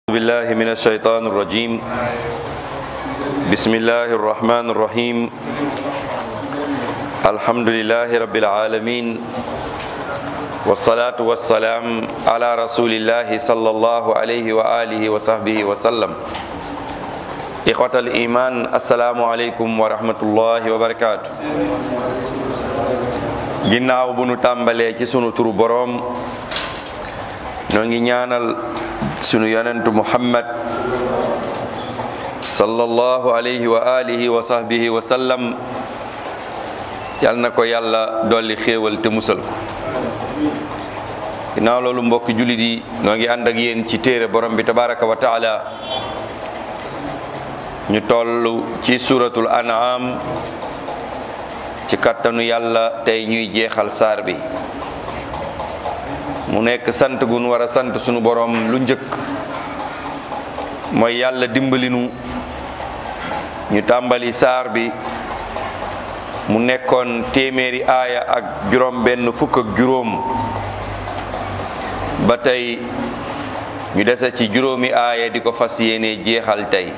بالله من الشيطان الرجيم بسم الله الرحمن الرحيم الحمد لله رب العالمين والصلاة والسلام على رسول الله صلى الله عليه وآله وصحبه وسلم إخوة الإيمان السلام عليكم ورحمة الله وبركاته ginnaaw bu nu tàmbalee ci sunu turu boroom ñoo ngi ñaanal sunu yonentu muhammad sallallahu alayhi wa alihi wa sahbihi wa sallam yal na ko yàlla dolli xéewal te musal ko ginnaaw loolu mbokki jullit yi noo ngi ànd ak yéen ci téere borom bi tabaraka wa taala ñu toll ci suratul an'am ci kattanu yàlla tey ñuy jeexal saar bi mu nekk sant gun war a sant sunu borom lu njëkk mooy yàlla dimbalinu ñu tàmbali saar bi mu nekkoon téeméeri aaya ak juróom benn fukk ak juróom ba tey ñu dese ci juróomi aaya di ko fas yéene jeexal tey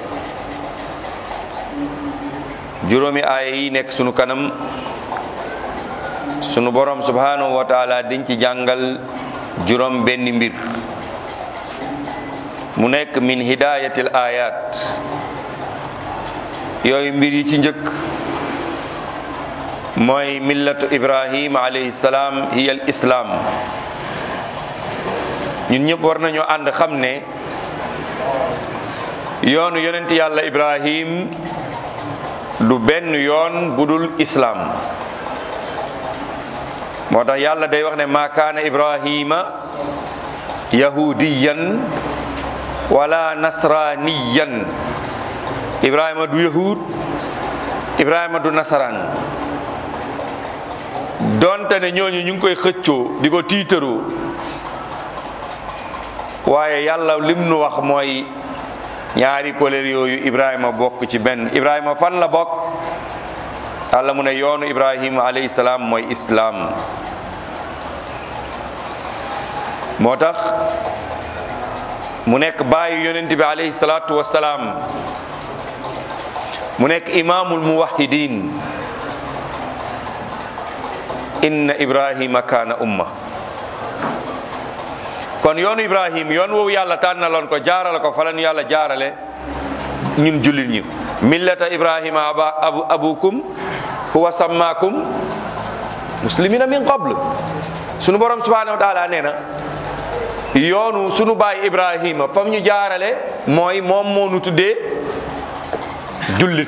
juróomi aaya yi nekk sunu kanam sunu borom subhanahu wa taala diñ ci jàngal juróom benn mbir mu nekk min hidayatil ayat yooyu mbir yi ci njëkk mooy millatu ibrahim alayhi salaam hiya al islam ñun ñëpp war nañoo ànd xam ne yoonu yonent yàlla ibrahim du benn yoon budul islam moo tax yàlla day wax ne ma kaana ibrahima yahudiyan wala nasraniyan ibrahima du yahud ibrahima du nasaraan donte ne ñooñu ñu ngi koy xëccoo di ko tiitaroo waaye yàlla lim nu wax mooy ñaari koleer yooyu ibrahima bokk ci benn ibrahima fan la bokk yàlla mu ne yoonu ibrahima alayhi salaam mooy islaam moo tax mu nekk baayu yonent bi alayhi salaatu wassalaam mu nekk imaamul muwahidin inna ibrahima kaana umma kon yoonu ibrahim yoon woowu yàlla tànnaloon ko jaarale ko falan yàlla jaarale ñun jullit ñi millata ibrahima aba abu abukum huwa sammaakum muslimina min qabl sunu borom subhanahu wa taala nee na yoonu sunu baay ibrahima fam ñu jaarale mooy moom moo nu tuddee jullit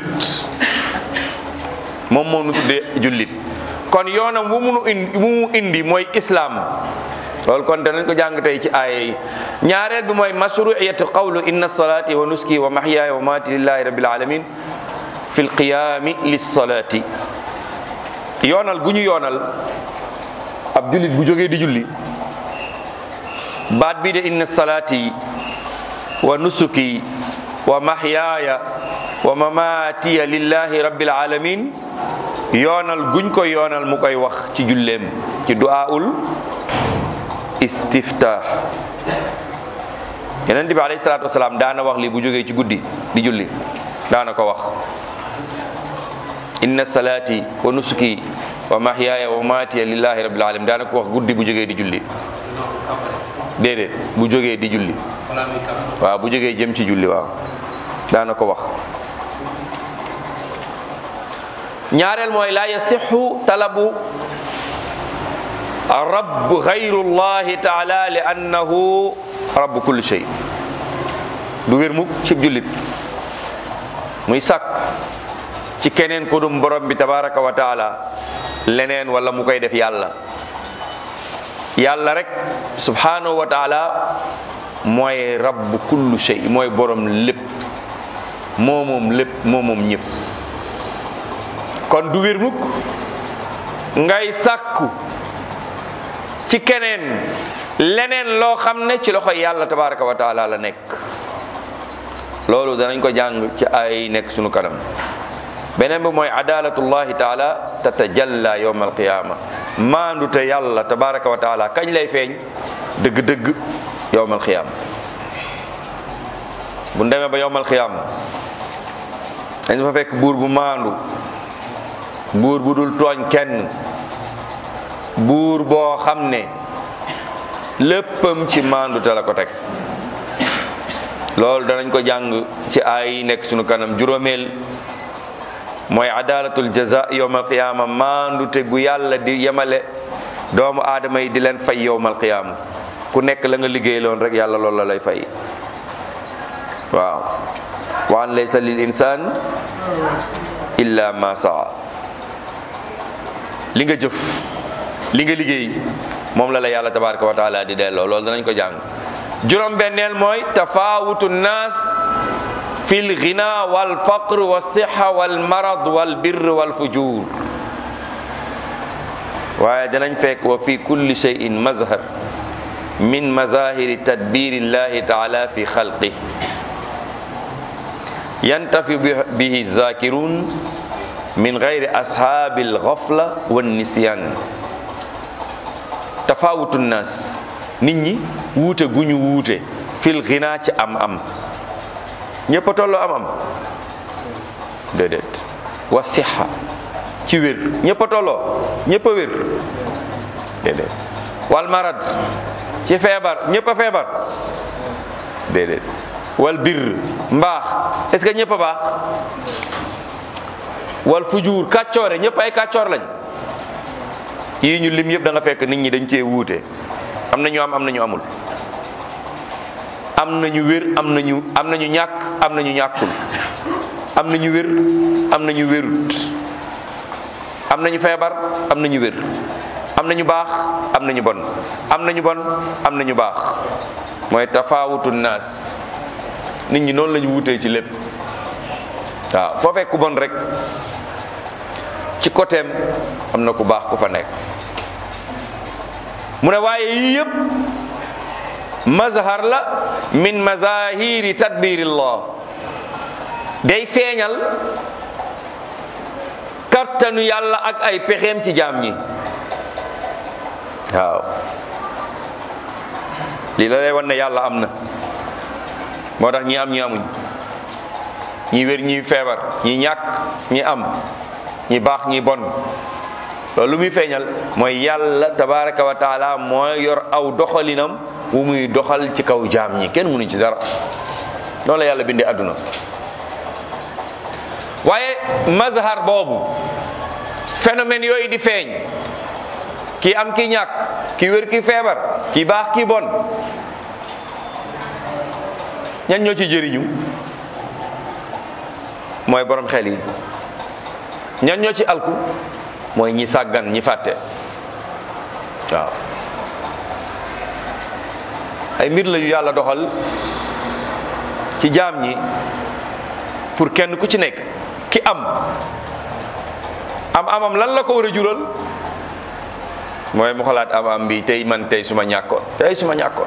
moom moo nu tuddee jullit kon yoonam wu munu indi wu mu indi mooy islam loolu kon danañ ko jàng tey ci aaya yi ñaareel bi mooy mashruiyatu qawlu inna salati wa nuski wa mahyaaya wa maati lillahi rabbil alamin fi lqiyaami lissalati yoonal gu ñu yoonal ab jullit bu jógee di julli baat bi de inna salati wa nusuki wa mahyaaya wa mamaatiya lillahi rabbil alamin yoonal guñ ko yoonal mu koy wax ci julleem ci du'aul istiftah yeneen bi alayhi salaatu wasalaam daana wax li bu jógee ci guddi di julli daana ko wax inna salaati wa nusuki wa mahyaaya wa mamaatiya lillahi rabbil alamin daana ko wax guddi bu jógee di julli déedéet bu jógee di julli waaw bu jógee jëm ci julli waaw daana ko wax ñaareel mooy la yasixu talabu rabb gayrullahi taala li annahu rabb kulli shay du wér mukk ci jullit muy sàkk ci keneen ko dum borom bi tabaraka wa taala leneen wala mu koy def yàlla yàlla rek subhanahu wa taala mooy rabb kullu shay mooy borom lépp moo moom lépp moo moom ñëpp kon du wér mukk ngay sàkku ci keneen leneen loo xam ne ci loxo yàlla tabaraka wa taala la nekk loolu danañ ko jàng ci ay nekk sunu kanam beneen bi mooy adalatullahi taala tatajalla yawm alqiyama maandu te yàlla tabaraka wa taala kañ lay feeñ dëgg-dëgg yawm alqiyama bu demee ba yowmal xiyaam dañ fa fekk buur bu maandu buur bu dul tooñ kenn buur boo xam ne léppam ci maandu te la ko teg loolu danañ ko jàng ci ay nekk sunu kanam juróomeel mooy adalatul jaza yowmal qiyaama maandu te gu yàlla di yemale doomu aadama yi di leen fay yowmal qiyaama ku nekk la nga liggéey loon rek yàlla loolu la lay fay waaw wa an laysa lil insaan illa ma saa li nga jëf li nga liggéey moom la la yàlla tabaraka wa taala di delloo loolu danañ ko jàng juróom benneel mooy tafawutu nnaas fi lgina walfaqr walsixa walmarad walbir walfujur waaye danañ fekk wa fi kulli cheyin mazhar min mazahiri tadbiri llahi taala fi xalqi yantafi bihi zakirun min gayri ashaabi alxafla wannisyan tafawutu nnaas nit ñi wuute gu ñu wuute fil xinaa ci am am ñëpp a tolloo am am déedéet wa sixa ci wér ñëpp a tolloo ñëpp a wér déedéet wal marad ci feebar ñëpp a feebar déedéet wal bir mbaax est-ce que ñëpp a baax wal fujuur kàccoore ñëpp ay kàccoor lañ yii ñu lim yëpp da nga fekk nit ñi dañ cee wuute am na ñu am am na ñu amul am na ñu wér am na ñu am na ñu ñàkk am na ñu ñàkkul am na ñu wér am na ñu wérut am na ñu feebar am na ñu wér am na ñu baax am na ñu bon am na ñu bon am na ñu baax mooy tafaawutu naas nit ñi noonu la ñu wutee ci lépp waaw foo fekk ku bon rek ci côtéem am na ku baax ku fa nekk mu ne waaye yii yëpp mazhar la min mazahiri tadbirillah day feeñal kartanu yàlla ak ay pexeem ci jaam ñi waaw lii la lay wan ne yàlla am na moo tax ñi am ñi amuñ ñi wér ñi feebar ñi ñàkk ñi am ñi baax ñi bon loolu lu muy feeñal mooy yàlla tabaraka wa taala mooy yor aw doxalinam wu muy doxal ci kaw jaam ñi kenn mënuñ ci dara noonu la yàlla bindee àdduna waaye mazhar boobu phénomène yooyu di feeñ kii am ki ñàkk ki wér ki feebar ki baax ki bon ñan ñoo ci jëriñu mooy borom xel yi ñan ñoo ci alku mooy ñi sàggan ñi fàtte waaw ay mbir la yu yàlla doxal ci jaam ñi pour kenn ku ci nekk ki am am amam lan la ko war a jural mooy mu xalaat am am bi tey man tey suma ñàkkoon tey suma ñàkkoon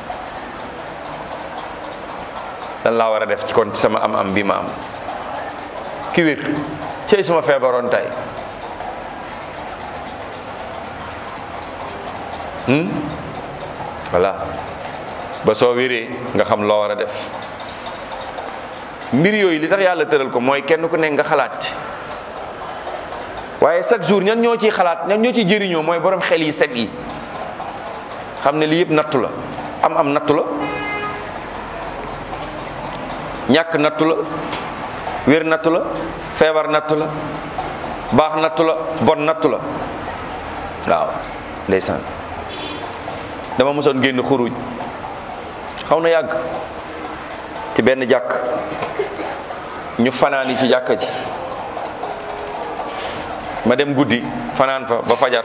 lan laa war a def ci kon ci sama am am bi ma am ki wér tey suma feebaroon tey voilà ba soo wéree nga xam loo war a def mbir yooyu li tax yàlla tëral ko mooy kenn ku nekk nga xalaat ci waaye chaque jour ñan ñoo ciy xalaat ñan ñoo ciy jëriñoo mooy borom xel yi set yi xam ne lii yëpp nattu la am am nattu la ñàkk nattu la wér nattu la feebar nattu la baax nattu la bon nattu la waaw ndeysaan dama mosoon génn xuruj xaw na yàgg ci benn jàkk ñu fanaan yi ci jàkka ji ma dem guddi fanaan fa ba fajar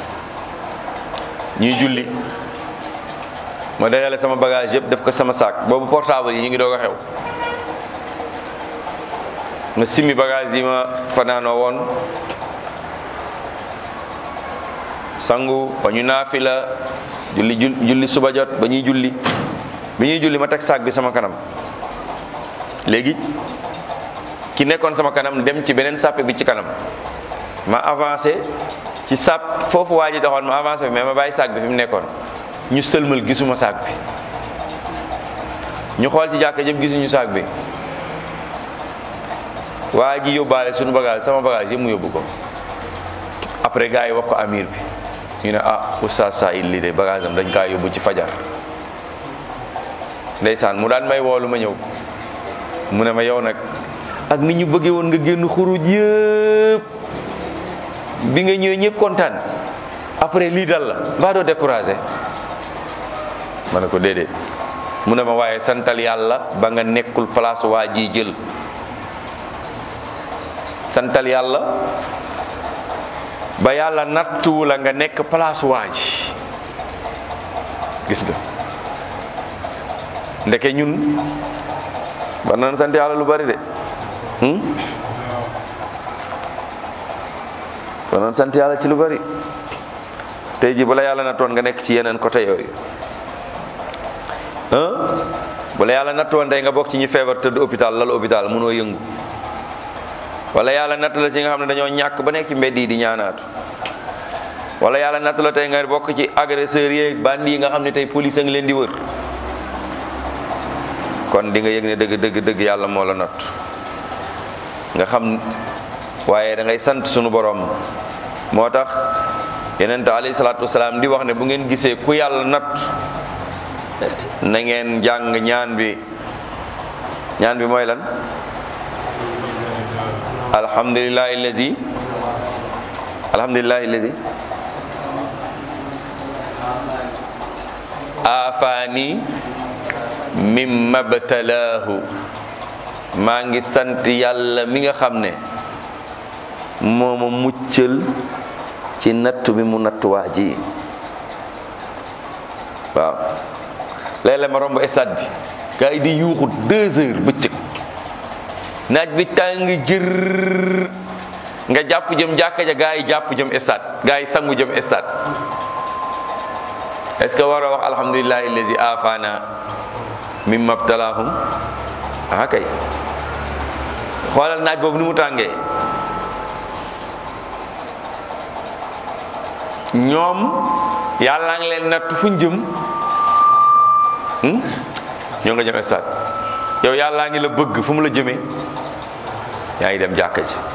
ñuy julli ma dajale sama bagage yëpp def ko sama saak boobu portable yi ñu ngi doog a xew ma simmi bagage yi ma fanaanoo woon sangu ba ñu naafila julli julli suba jot ba ñuy julli bi ñuy julli ma teg saak bi sama kanam léegi ki nekkoon sama kanam dem ci beneen sàppe bi ci kanam ma avancé ci sàpp foofu waa ji doxoon ma avancé bi mais ma bàyyi saak bi fi mu nekkoon ñu sëlmal gisuma saak bi ñu xool ci jàkka jëm gisuñu saak bi waa ji yóbbaale suñu bagage sama bagage yëpp mu yóbbu ko après gars yi wax ko amir bi ñu ne ah oustaz Saïd lii de bagage am dañ kaa yóbbu ci fajar ndeysaan mu daan may woolu ma ñëw mu ne ma yow nag ak ni ñu bëggee woon nga génn xuruj yëpp bi nga ñëwee ñëpp kontaan après lii dal la mbaa doo découragé ma ne ko déedéet mu ne ma waaye santal yàlla ba nga nekkul place waa ji jël santal yàlla ba yàlla nattuwu la nga nekk place waa ji gis nga ndeke ñun war nañ sant yàlla lu bari de war nañ sant yàlla ci lu bari tey ji bala yàlla nattoon nga nekk ci yeneen côté yooyu bala yàlla nattoon tey nga bokk ci ñi feebar tëdd hôpital lal hôpital mënoo yëngu wala yàlla natt la ci nga xam ne dañoo ñàkk ba nekk ci mbedd yi di ñaanaatu wala yàlla natt la tey nga bokk ci agresseurs yi bandi yi nga xam ne tey police a ngi leen di wër kon di nga yëg ne dëgg dëgg dëgg yàlla moo la natt nga xam waaye da ngay sant sunu borom moo tax yeneen alayhi salaatu wasalaam di wax ne bu ngeen gisee ku yàlla natt na ngeen jàng ñaan bi ñaan bi mooy lan alhamdulillahi allazi alhamdulillahi allazi afaani mimma btalaahu maa ngi sant yàlla mi nga xam ne moo ma muccal ci nattu bi mu nattu waa ji waaw léeg-léeg ma romb stade bi gars yi di yuuxu deux heures bëccëg naaj bi tàng jër nga jàpp jëm jàkka ja gaa yi jàpp jëm stade gaa yi sangu jëm stade est-ce que war a wax alhamdulillahi allazi afana mimma btalahum ah kay xoolal naaj boobu ni mu tàngee ñoom yàlla ngi leen natt fuñ jëm ñoo nga jëm stade yow yàllaa ngi la bëgg fu mu la jëmee yaa ngi dem jàkka ji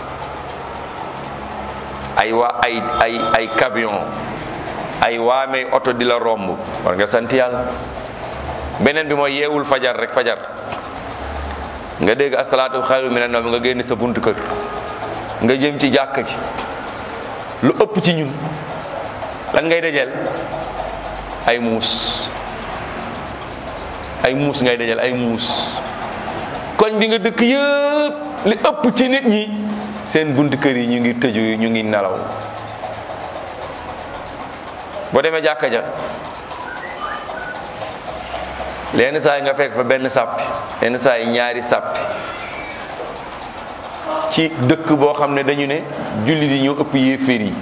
ay waa ay ay ay camion ay waamee oto di la romb war nga sant yàlla beneen bi mooy yeewul fajar rek fajar nga dégg asalaatu xayru mina nawm nga génn sa buntu kër nga jëm ci jàkka ji lu ëpp ci ñun lan ngay dajeel ay muus ay muus ngay dajeel ay muus koñ bi nga dëkk yëpp li ëpp ci nit ñi seen buntu kër yi ñu ngi tëju ñu ngi nelaw boo demee jàkka ja lenn saa yi nga fekk fa benn sàppi lenn saa yi ñaari sàppi ci dëkk boo xam ne dañu ne jullit yi ñoo ëpp yéeféer yi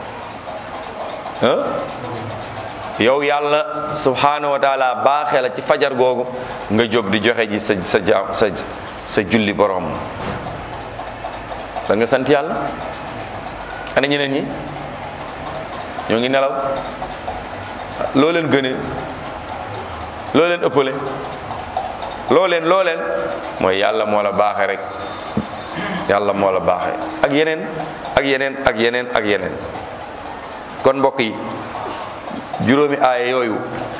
yow yàlla subhanahu wa taala baaxee la ci fajar googu nga jóg di joxe ji sa sa jaam sa sa julli borom da nga sant yàlla ana ñeneen ñi ñoo ngi nelaw loo leen gënee loo leen ëppale loo leen loo leen mooy yàlla moo la baaxe rek yàlla moo la baaxe ak yeneen ak yeneen ak yeneen ak yeneen kon mbokk yi juróomi aaya yooyu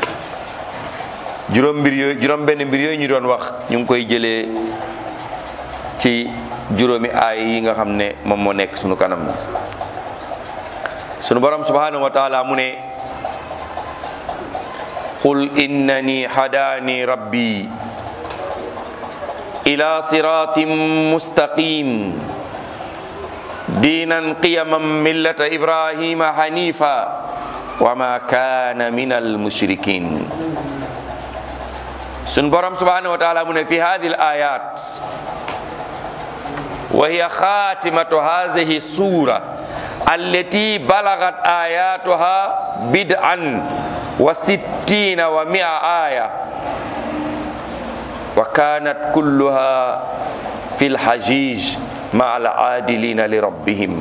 juróom mbir yooyu juróom benn mbir yooyu ñu doon wax ñu ngi koy jëlee ci juróomi aaya yi nga xam ne moom moo nekk sunu kanam sunu borom subhanahu wa taala mu ne qul innani hadani rabbi ila siratin mustaqim diinan qiyaman millata ibrahima hanifa wa ma kana min almushrikin sun borom subhanahu wa taala mu ne fi hadihi alayat wa hiya khatimatu hadhihi sura allati balagat ayatuha bid'an wa sittina wa mi'a aya wa kanat kulluha fi lhajij ma'a al-adilina li rabbihim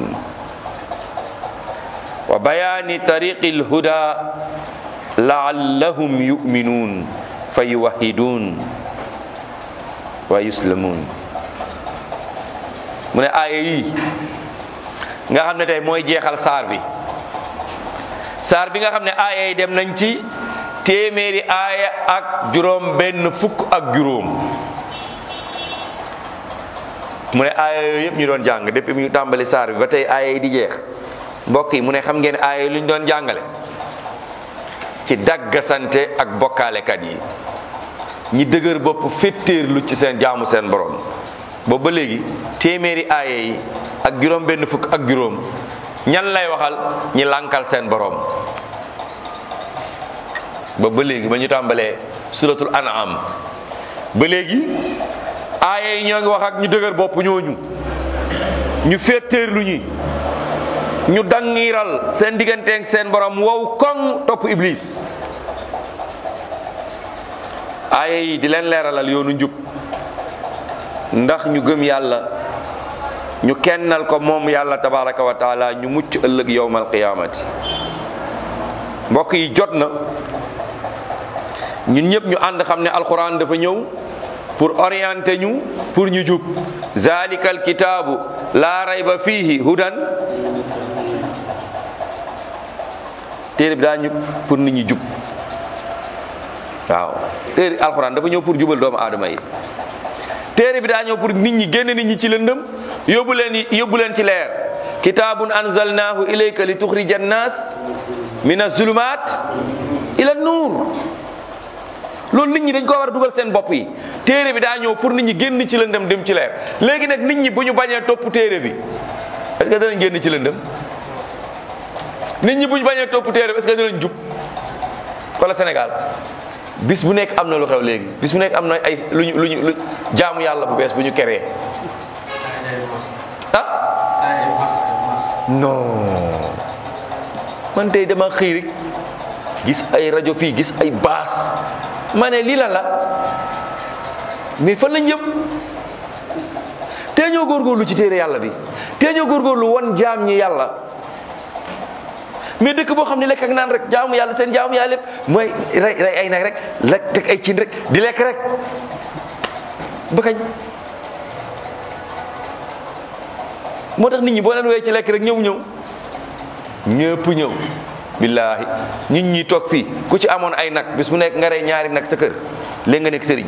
wa bayani tariqi lhuda laallahum yuminun fayuwahidun wa yuslamuun mu ne aaya yi nga xam ne tey mooy jeexal saar bi saar bi nga xam ne aaya yi dem nañ ci téeméeri aaya ak juróom benn fukk ak juróom mu ne aaya yooyu yëpp ñu doon jàng depuis mu tàmbali saar bi ba tey aaya yi di jeex mbokk yi mu ne xam ngeen aaya yi lu ñu doon jàngale ci daggasante ak bokkaalekat yi ñi dëgër bopp féttéerlu ci seen jaamu seen borom boobu ba léegi téeméeri aaya yi ak juróom benn fukk ak juróom ñan lay waxal ñi lànkal seen borom ba ba léegi ba ñu tàmbalee suratul an'am ba léegi aaya yi ñoo ngi wax ak ñu dëgër bopp ñooñu ñu féetéerlu ñi ñu dangiral seen digganteeg seen borom wow koŋ topp iblis aaya yi di leen leeralal yoonu njub ndax ñu gëm yàlla ñu kennal ko moom yàlla tabaraka wa taala ñu mucc ëllëg yowmal qiyaamati mbokk yi jot na ñun ñëpp ñu ànd xam ne alquran dafa ñëw pour orienter ñu pour ñu jub zalikal kitaabu laa rayba fiihi hudan téere bi daa ñu pour nit ñi jub waaw téere alquran dafa ñëw pour jubal doomu aadama yi téere bi daa ñëw pour nit ñi génn nit ñi ci lëndëm yóbbu leen yóbbu leen ci leer kitaabun anzalnaahu ilayka li tuxrija annaas min azulumat ila nuur loolu nit ñi dañ ko war a dugal seen bopp yi téere bi daa ñëw pour nit ñi génn ci lëndëm dem ci leer léegi nag nit ñi bu ñu bañee topp téere bi est-ce que danañ génn ci lëndëm nit ñi bu ñu bañee topp téere bi est-ce que danañ jub wala Sénégal bis bu nekk am na lu xew léegi bis bu nekk am na ay lu ñu lu ñu lu jaamu yàlla bu bees bu ñu keree ah non man tey dama xëy rek gis ay rajo fii gis ay baas ma ne lii la la mais fan lañ jëm tee ñoo góorgóorlu ci téere yàlla bi tee ñoo góorgóorlu won jaam ñi yàlla mais dëkk boo xam ne lekk ak naan rek jaamu yàlla seen jaamu yàlla lépp mooy rey rey ay nag rek lekk teg ay cin rek di lekk rek ba kañ moo tax nit ñi boo leen wee ci lekk rek ñëw ñëw ñëpp ñëw billaahi nit ñi toog fii ku ci amoon ay nag bis bu nekk nga rey ñaari nag sa kër léegi nga nekk sëriñ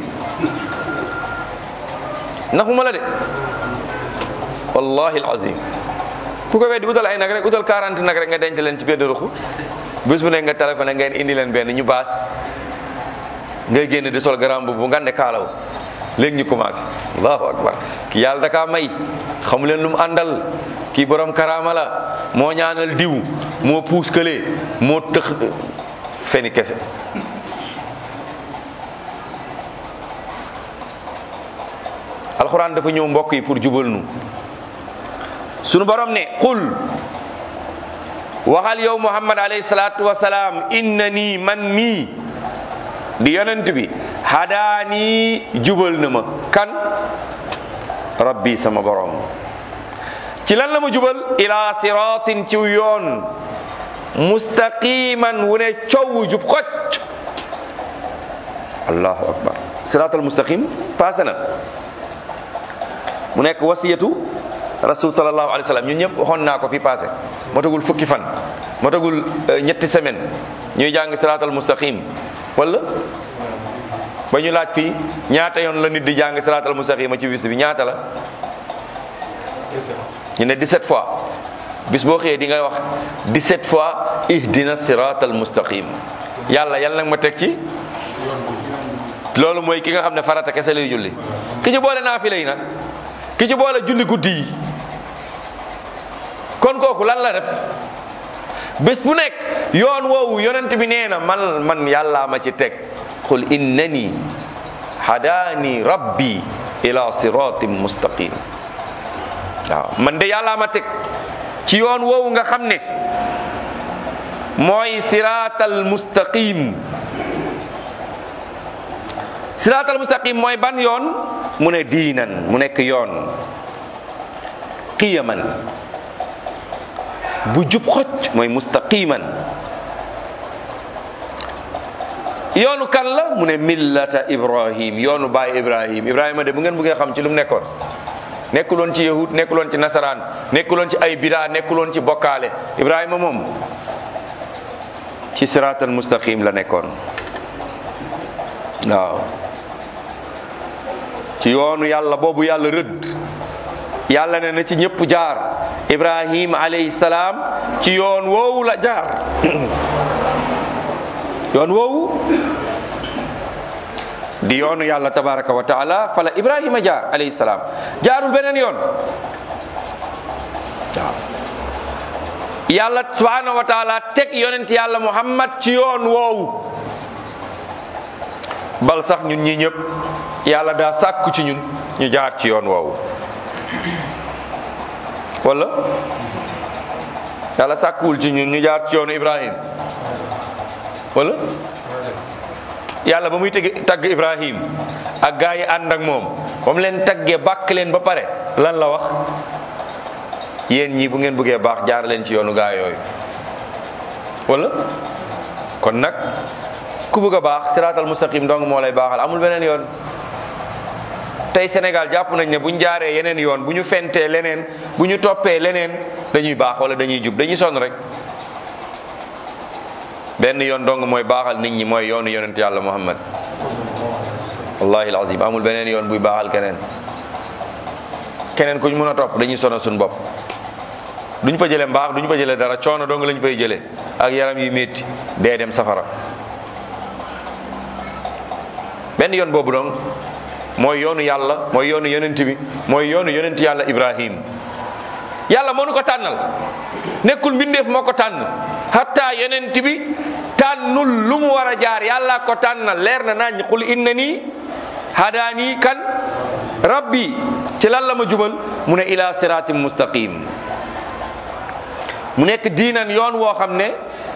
naxuma la de wallahi alazim ku ko weddi utal ay nag rek utal 40 nag rek nga denc leen ci benn ruxu bis bu nekk nga téléphoné ngeen indi leen benn ñu baas ngay génn di sol garam bu ngande kaalaw léegi ñu commencé allahu akbar ki yàlla dakaa may xamu leen lu mu àndal kii borom karaama la moo ñaanal diw moo puus kële moo tëx feni kese alxuraan dafa ñëw mbokk yi pour jubal nu sunu borom ne qul waxal yow muhammad alayhi salaatu wasalaam inna nii man mii di yonent bi hadaani jubal na ma kan rabbi sama borom ci lan la ma jubal ila siratin ci yoon mustaqiman wu ne coow jub xocc allahu akbar siratal mustaqim passé na mu nekk wasiyatu rasul sallallahu alayhi wa sallam ñun ñëpp waxoon naa ko fi passé motagul fukki fan motagul ñetti semaine ñuy jàng siratal mustaqim wala ba ñu laaj fii ñaata yoon la nit di jàng siratal mustaqima ci bis bi ñaata la ñu ne 17 fois bis boo xëyee di nga wax 17 fois ihdina siratal mustaqim yàlla yàlla nag ma teg ci loolu mooy ki nga xam ne farata kese lay julli ki ci boole naafila yi nag ki ci boole julli guddi yi kon kooku lan la def bés bu nekk yoon woowu yonent bi nee na man man yàllaa ma ci teg qul innani hadaani rabbi ila siratin mustaqim waaw man de yàllaa ma teg ci yoon woowu nga xam ne mooy siratal mustaqim siratal mustaqim mooy ban yoon mu ne diinan mu nekk yoon qiyaman bu jub xocc mooy mustaqiman yoonu kan la mu ne millata ibrahim yoonu baay ibrahim ibrahima de bu ngeen bëggee xam ci lu mu nekkoon nekkuloon ci yahud nekkuloon ci nasaraan nekkuloon ci ay bidaa nekkuloon ci bokkaale ibrahima moom ci siraatal mustaqim la nekkoon waaw ci yoonu yàlla boobu yàlla rëdd yàlla ne na ci ñëpp jaar ibrahim alayhi salaam ci yoon woowu la jaar yoon woowu di yoonu yàlla tabaraka wa taala fala ibrahima jaar alayhi salaam jaarul beneen yoon waaw yàlla subhanahu wa taala teg yonent yàlla muhammad ci yoon woowu bal sax ñun ñi ñëpp yàlla daa sàkku ci ñun ñu jaar ci yoon woowu wala yàlla sàkkuwul ci ñun ñu jaar ci yoonu ibrahim wala yàlla ba muy teg tagg ibrahim ak gaa yi ànd ak moom ba mu leen taggee bàkk leen ba pare lan la wax yéen ñii bu ngeen bëggee baax jaar leen ci yoonu gaa yooyu wala kon nag ku bëgg a baax siraatal mustaqim dong moo lay baaxal amul beneen yoon tey Sénégal jàpp nañ ne bu ñu jaaree yeneen yoon bu ñu fentee leneen bu ñu toppee leneen dañuy baax wala dañuy jub dañuy sonn rek benn yoon dong mooy baaxal nit ñi mooy yoonu yonent yàlla muhammad wallahi alazim amul beneen yoon buy baaxal keneen keneen ku ñu mën a topp dañuy sonal suñu bopp duñ fa jëlee mbaax duñ fa jëlee dara coono dong lañ fay jëlee ak yaram yu métti dee dem safara benn yoon boobu dong mooy yoonu yàlla mooy yoonu yonent bi mooy yoonu yonent yàlla ibrahim yàlla moo nu ko tànnal nekkul mbindeef moo ko tànn hatta yonent bi tànnul lu mu war a jaar yàlla ko tànnal leer na nañ qul inna nii hadaani kan rabbi ci lan la ma jubal mu ne ila siratim mustaqim mu nekk diinan yoon woo xam ne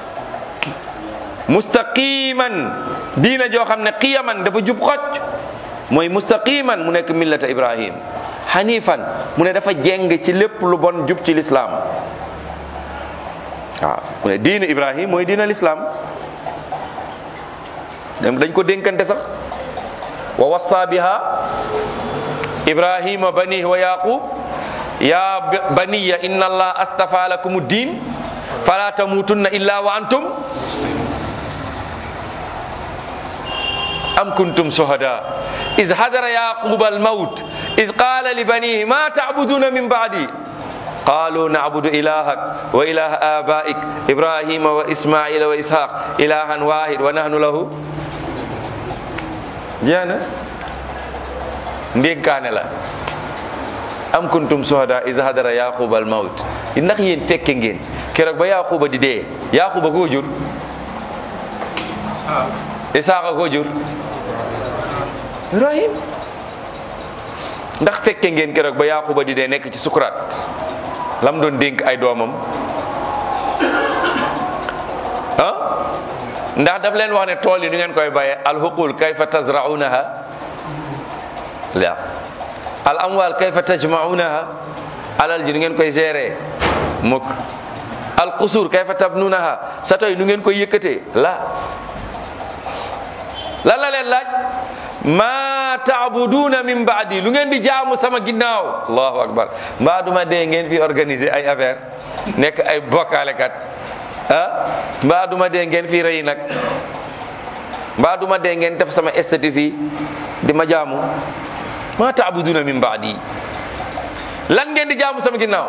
mustaqiman diina joo xam ne qiyaman dafa jub xocc mooy mustaqiman mu nekk millata ibrahim hanifan mu ne dafa jeng ci lépp lu bon jub ci lislaam waaw mu ne diinu ibrahim mooy diina lislaam dañ ko dénkante sax wa wassa biha ibrahima banihi wa yaqub ya baniya inna allah astafa lakum din fala tamutunna illa wa antum am kuntum shuhada iz hadara yaquba almaut iz qala libanihi ma ta'buduna min ba'di قالوا نعبد إلهك وإله آبائك إبراهيم وإسماعيل وإسحاق إلها واحد ونحن له جانا ndénkaane la am kuntum suhada iz hadara yaquba al maut ndax yéen fekke ngeen keroog ba yaquba di dee yaquba koo jur isaaqa koo jur ibrahim ndax fekke ngeen keroog ba yaquba di dee nekk ci sukuraat lam doon dénk ay doomam ah ndax daf leen wax ne tool yi nu ngeen koy baye alhuqul kayfa tazraunaha la al amwal kayfa tajmaunaha alal ji nu ngeen koy gérer mukk al qusur kayfa tabnunaha sato yi nu ngeen koy yëkkatee la lan la leen laaj ma taabuduna min baadi lu ngeen di jaamu sama ginnaaw allahu akbar mbaa duma dee ngeen fi organiser ay affaire nekk ay bokkaalekat ah mbaa duma dee ngeen fi rëy nag mbaa duma dee ngeen def sama estati fii di ma jaamu ma taabuduna min baadi lan ngeen di jaamu sama ginnaaw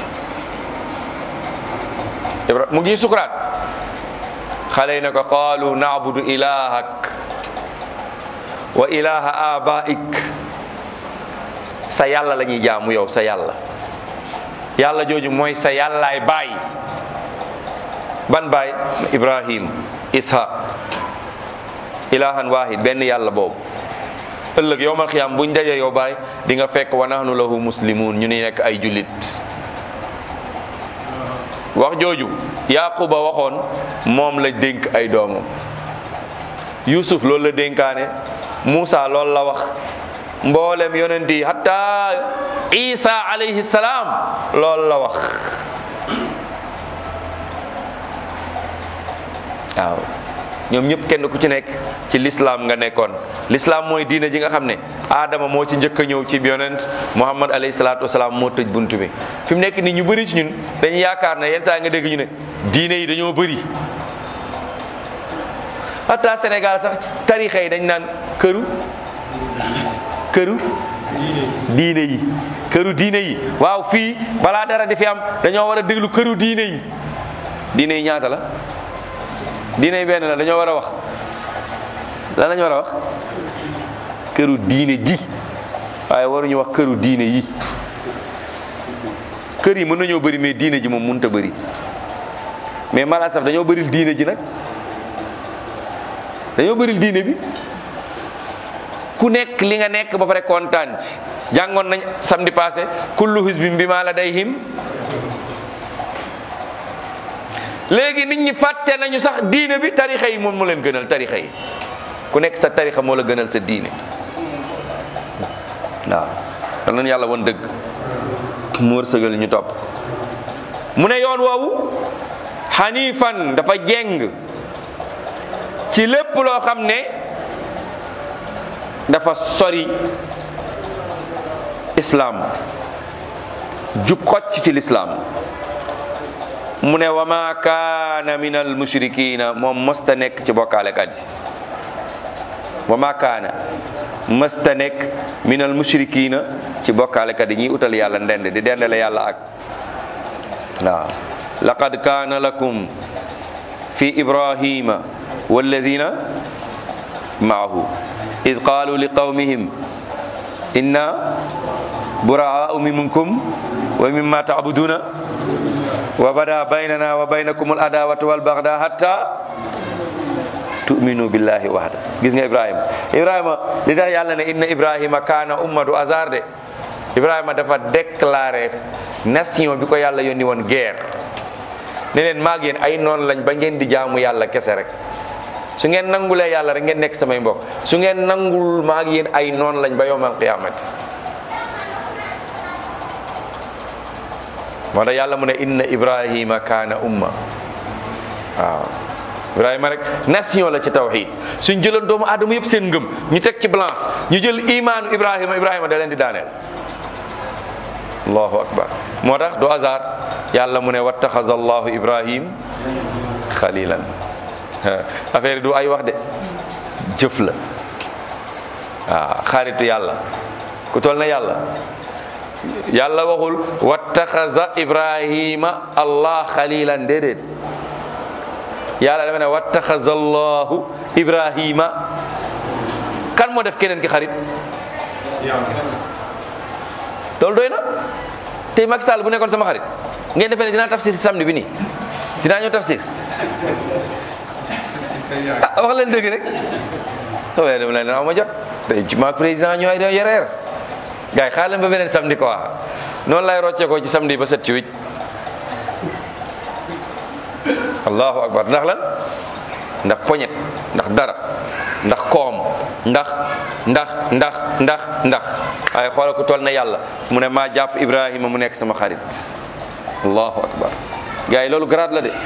Ibra mu ngi sukuraat xale yi ne ko qaalu naabudu ilahak wa ilaha abaik sa yàlla la ñuy jaamu yow sa yàlla yàlla jooju mooy sa yàllaay baay ban baay ibrahim ishaq ilahan wahid benn yàlla boobu ëllëg yowmal xiyaam buñ daje yow baay di nga fekk wa nahnu lahu muslimun ñu ni nekk ay jullit wax jooju yaquba waxoon moom la dénk ay doomam yusuf loolu la dénkaane Moussa loolu la wax mboolem yonent yi hatta Isa alayhi salaam loolu la wax waaw ñoom ñëpp kenn ku ci nekk ci lislaam nga nekkoon lislaam mooy diine ji nga xam ne aadama moo ci njëkk a ñëw ci yonent muhammad alayhi salaatu wasalaam moo tëj bunt bi fi mu nekk nii ñu bëri ci ñun dañu yaakaar ne yenn saa nga dégg ñu ne diine yi dañoo bëri hatta Sénégal sax tarixa yi dañ naan këru këru diine yi këru diine yi waaw fii balaa dara di fi am dañoo war a déglu këru diine yi diine yi ñaata la diine yi benn la dañoo war a wax lan lañu war a wax këru diine ji waaye waruñu wax këru diine yi kër yi mën nañoo bëri mais diine ji moom mënut a bëri mais mala saf dañoo bëril diine ji nag dañoo bëril diine bi ku nekk li nga nekk ba pare kontaan ci jàngoon nañ samedi passé kullu hizbin bima ladayhim léegi nit ñi fàtte nañu sax diine bi tarixa yi moom moo leen gënal tarixa yi ku nekk sa tarixa moo la gënal sa diine waaw dal nañu yàlla woon dëgg mu wërsëgal ñu topp mu ne yoon woowu xanifan dafa jeng ci lépp loo xam ne dafa sori islaam jub xocc ci lislaam mu ne wa ma kaana min al mushrikina moom mësta nekk ci bokkaalekat yi wa ma kaana mësta nekk min al mushrikina ci bokkaalekat yi ñuy utal yàlla ndend di dendale yàlla ak waaw laqad kaana lakum fi ibrahima walladina maahu id qaalu li qawmihim inna buraau minkum wa mimma taabuduna wa bada baynana wa baynakum al adawatu wal bagda hatta tu'minu billahi wahda gis nga ibrahima ibrahima li tax yàlla ne inna ibrahima kaana ummatu azar de ibrahima dafa déclaré nation bi ko yàlla yónni woon guerre ne leen maag yéen ay noon lañ ba ngeen di jaamu yàlla kese rek su ngeen nangulee yàlla rek ngeen nekk samay mbokk su ngeen nangul maag yéen ay noon lañ ba yowmal qiyaamati moo tax yàlla mu ne inna ibrahima kaana umma waaw ibrahima rek nation la ci tawxid suñ jëloon doomu aadama yëpp seen ngëm ñu teg ci balance ñu jël imaanu ibrahima ibrahima da leen di daaneel allahu akbar moo tax du hasard yàlla mu ne wattaxaza allahu ibrahim xalilan affaire du ay wax de jëf la waaw xaritu yàlla ku toll na yàlla yàlla waxul wattaxaza ibrahima allah xalilan déedéet yàlla dafa ne wattaxaza allahu ibrahima kan moo def keneen ki xarit loolu doy na tey Macky Sall bu nekkoon sama xarit ngeen defee ne dinaa tafsir si samedi bi nii dinaa ñëw tafsir ah wax leen dëgg rek waaye dama leen aw ma jot tey ci maag président ñooy doo yereer gars yi xaar leen ba beneen samedi quoi noonu lay rocce ko ci samedi ba set ci wicc allahu akbar ndax lan ndax poñet ndax dara ndax koom ndax ndax ndax ndax ndax waaye xoolal ku toll na yàlla mu ne maa jàpp ibrahima mu nekk sama xarit allahu akbar gars yi loolu grade la de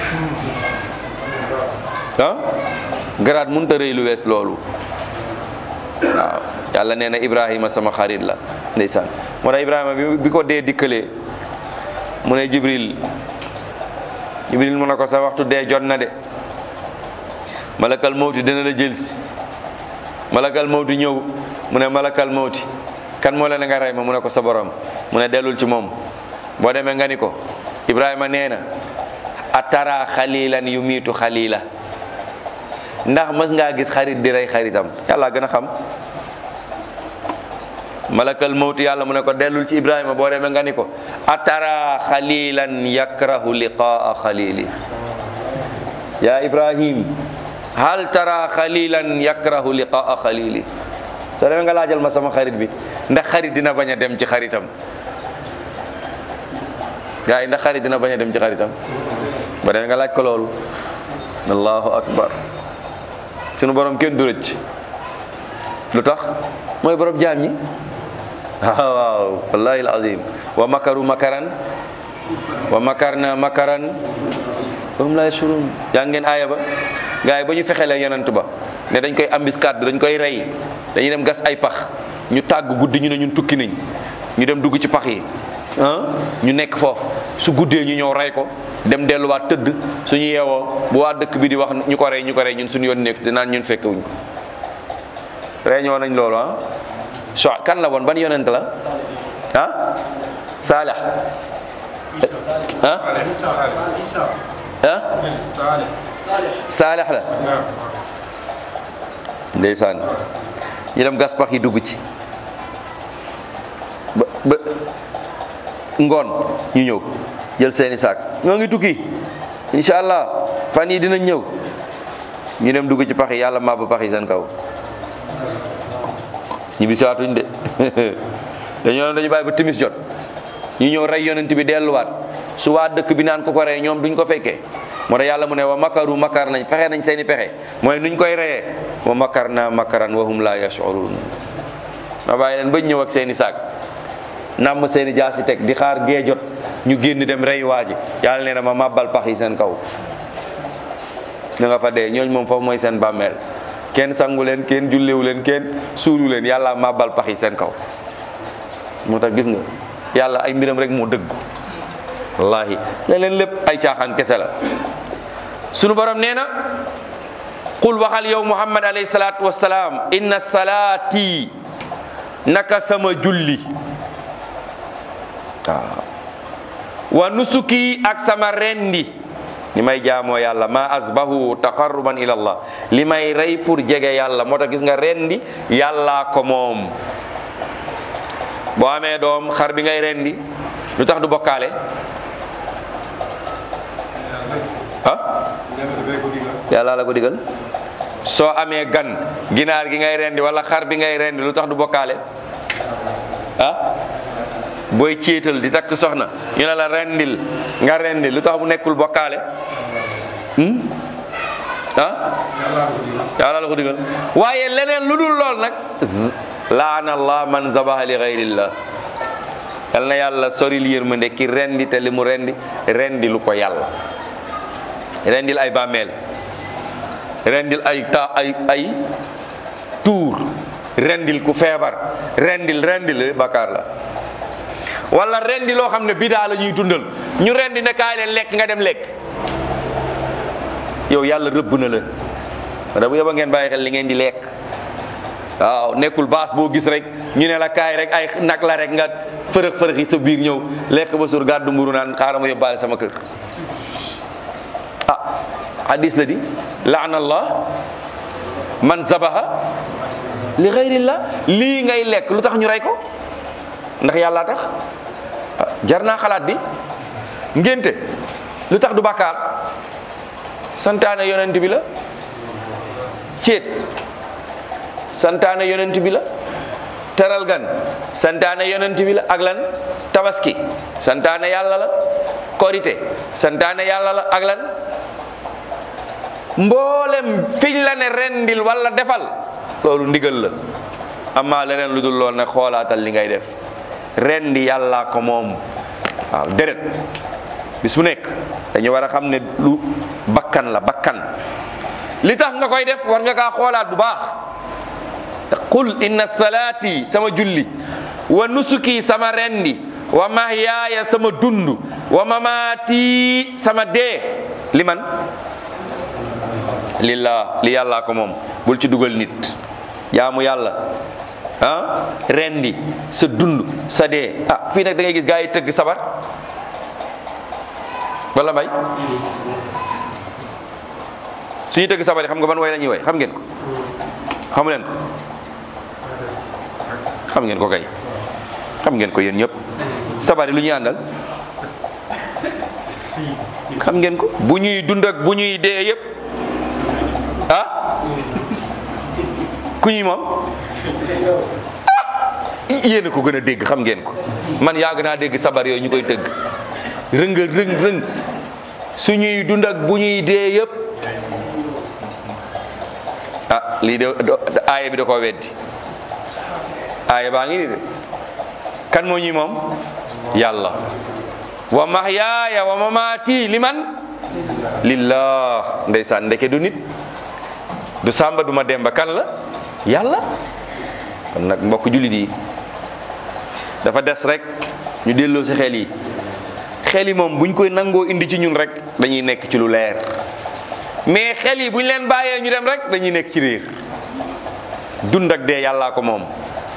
ah grade mënut a rëy lu wees loolu waaw yàlla nee na ibrahima sama xarit la ndeysaan moo tax ibrahima bi bi ko dee dikkalee mu ne jibril jibril mu ne ko sa waxtu dee jot na de malakal mawti dina la jël si malakal mawti ñëw mu ne malakal mawti kan moo la ne nga rey ma mu ne ko sa borom mu ne dellul ci moom boo demee nga ni ko ibrahima nee na atara xalilan yu miitu xalila ndax mës ngaa gis xarit di rey xaritam yàlla gën a xam malakal mawti yàlla mu ne ko dellul ci ibrahima boo demee nga ni ko atara xalilan yakrahu liqaa xalili ya ibrahim hal tara xalilan yakrahu liqaa xalili soo demee nga laajal ma sama xarit bi ndax xarit dina bañ a dem ci xaritam gaa yi ndax xarit dina bañ a dem ci xaritam ba demee nga laaj ko loolu allahu akbar sunu borom kenn du rëcc lu tax mooy borom jaam ñi waaw waaw wallahi alazim wa makaru makaran wa makarna makaran wa hum la yashurun yaa ngeen aaya ba gars yi ba ñu fexee la yonent ba ne dañ koy embuscade dañ koy rey dañuy dem gas ay pax ñu tàgg guddi ñu ne ñun tukki nañ ñu dem dugg ci pax yi ah ñu nekk foofu su guddee ñu ñëw rey ko dem delluwaat tëdd suñu yeewoo bu waa dëkk bi di wax ñu ko rey ñu ko rey ñun suñu yoon nekk dinaan ñun fekkewuñ ko réñoo nañ loolu ah so kan la woon ban yonent la ah Salih ah ah Salih la ndeysaan ñu dem gas pax yi dugg ci ba ba ngoon ñu ñëw jël seeni saak ñoo ngi tukki incha allah fan yi dinañ ñëw ñu dem dugg ci pax yi yàlla màbb pax yi seen kaw ñu bisiwaatuñ de dañoo dañu bàyyi ba timis jot ñu ñëw rey yonent bi delluwaat su waa dëkk bi naan ko ko rey ñoom duñ ko fekkee moo tax yàlla mu ne wa makaru makar nañ fexe nañ seeni pexe mooy nuñ koy reyee wa makar na makaran wa hum la yashurun ma bàyyi leen bañ ñëw ak seeni saak nàmm seeni jaasi teg di xaar gee jot ñu génn dem rey waa ji yàlla nee na ma màbbal pax yi seen kaw ñu nga fa dee ñooñ moom foofu mooy seen bàmmeel kenn sangu leen kenn jullewu leen kenn suulu leen yàlla màbbal pax yi seen kaw moo tax gis nga yàlla ay mbiram rek moo dëggu wallahi leneen lépp ay caaxaan kese la sunu borom nee na qul waxal yow muhammad alayhi salaatu wassalaam inna salaati naka sama julli waaw wa nusuki ak sama rendi li may jaamoo yàlla ma asbahu taqarruban ila allah li may rey pour jege yàlla moo tax gis nga rendi yàllaa ko moom boo amee doom xar bi ngay rendi lu tax du bokkaale ah yàlla la ko digal soo amee gan ginaar gi ngay rendi wala xar bi ngay rendi lu tax du bokkaale ah booy céetal di takk soxna ñu ne la rendil nga rendi lu tax bu nekkul bokkaale ah yàlla la ko digal waaye leneen lu dul lool nag laana allah man zabaha li gayrillah yal na yàlla soril yërmande ki rendi te li mu rendi rendi lu ko yàlla rendil ay bàmmeel rendil ay ta ay ay tuur rendil ku feebar rendil rendil bàkkaar la wala rendi loo xam ne bidaa la ñuy dundal ñu rendi ne kaay leen lekk nga dem lekk yow yàlla rëbb na la wala bu yóbba ngeen bàyyi xel li ngeen di lekk waaw nekkul baas boo gis rek ñu ne la kaay rek ay nag la rek nga fërëx fërëx yi sa biir ñëw lekk ba suur gàddu mburu naan xaaral ma yóbbaale sama kër ah hadis la di laana allah man zabaha li xayrillah lii ngay lekk lu tax ñu rey ko ndax yàlla tax jar naa xalaat bi ngénte lu tax du bàkkaar santaane yonent bi la céet santaane yonent bi la teral gan santaane yonent bi la ak lan tabaski santaane yàlla la korite santaane yàlla la ak lan mboolem fiñ la ne rendil wala defal loolu ndigal la amaa leneen lu dul lool ne xoolaatal li ngay def rendi yàllaa ko moom waaw deret bis bu nekk dañu war a xam ne lu bakkan la bakkan li tax nga koy def war nga kaa xoolaat bu baax qul inna salaati sama julli wa nusuki sama rendi wa mahyaaya sama dund wa mamaati sama dee li man lillah li yàllaa ko moom bul ci dugal nit jaamu yàlla ah rendi sa dund sa dee ah fii nag da ngay gis gaa yi tëgg sabar wala mbay suñuy tëgg sabar yi xam nga ban way la ñuy way xam ngeen ko xamu leen ko xam ngeen ko kay xam ngeen ko yéen ñëpp sabar yi lu ñuy àndal xam ngeen ko bu ñuy dund ak bu ñuy dee yëpp ah ku ñuy moom yéen a ko gën a dégg xam ngeen ko man yàgg naa dégg sabar yooyu ñu koy tëgg rëng rëng rëng suñuy dund ak bu ñuy dee yëpp ah lii de aaya bi da koo weddi aaya baa ngi ni de kan moo ñuy moom yàlla wa mahyaaya wa mamaati liman lillah ndeysaan ndeke du nit du sàmba du ma demba kan la yàlla kon nag mbokk jullit yi dafa des rek ñu delloo si xel yi xel yi moom buñ koy nangoo indi ci ñun rek dañuy nekk ci lu leer mais xel yi buñ leen bàyyee ñu dem rek dañuy nekk ci réer dund ak dee yàllaa ko moom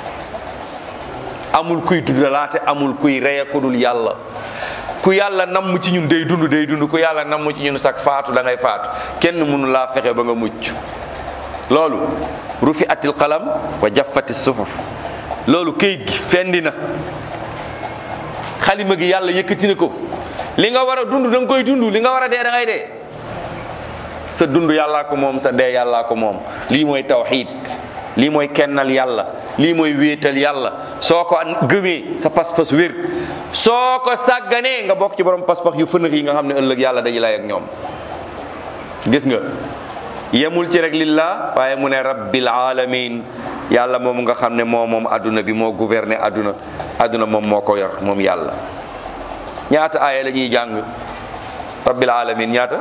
amul kuy dundalaate amul kuy reye ku dul yàlla ku yàlla namm ci ñun day dund day dund ku yàlla namm ci ñun sax faatu da ngay faatu kenn mënu laa fexe ba nga mucc loolu rufi atil qalam wa jaffati suhuf loolu këyit gi fendi na xalima gi yàlla yëkkati na ko li nga war a dund da nga koy dund li nga war a dee da ngay dee sa dund yàllaa ko moom sa dee yàllaa ko moom lii mooy tawxiid lii mooy kennal yàlla lii mooy wéetal yàlla soo ko gëmee sa pas-pas wér soo ko sàgganee nga bokk ci borom pas-pas yu fënax yi nga xam ne ëllëg yàlla dañu lay ak ñoom gis nga yemul ci rek lillah waaye mu ne rabbil alamin yàlla moom nga xam ne moo moom adduna bi moo gouverner adduna adduna moom moo ko yor moom yàlla ñaata aaya la ñuy jàng rabbil alamin ñaata